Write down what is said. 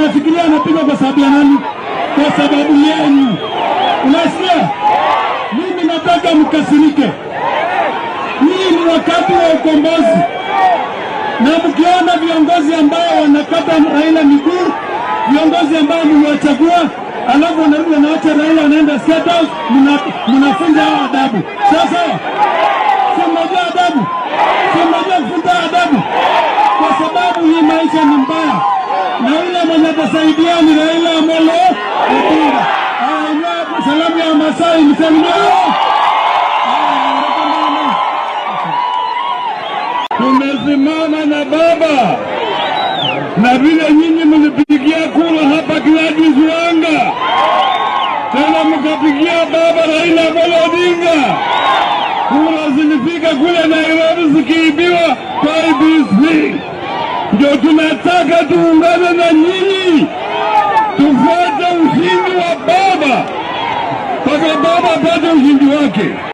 unafikiria anapigwa kwa sababu ya nani? Kwa sababu yenu. Unasikia? Mimi nataka mkasirike. Hii ni wakati wa ukombozi, na mkiona viongozi ambao wanakata Raila miguu, viongozi ambao mliwachagua, alafu wanarudi wanaacha Raila wanaenda State House, mna- mnafunza hao adabu. Sasa si mnajua adabu, si mnajua kufunza adabu, kwa sababu hii maisha ni mbaya, na yule mwenye atasaidia ni Raila Amolo Odinga. Haya, inua salamu ya Masai, msalimie. Tumesimama na baba na vile nyinyi mlipigia kura hapa Gladys Wanga, tena mkapigia baba Raila Amolo Odinga. Kura zilifika kule Nairobi zikiibiwa kwa IEBC. Ndio tunataka tuungane na nyinyi, tufuate ushindi wa baba mpaka baba apate ushindi wake.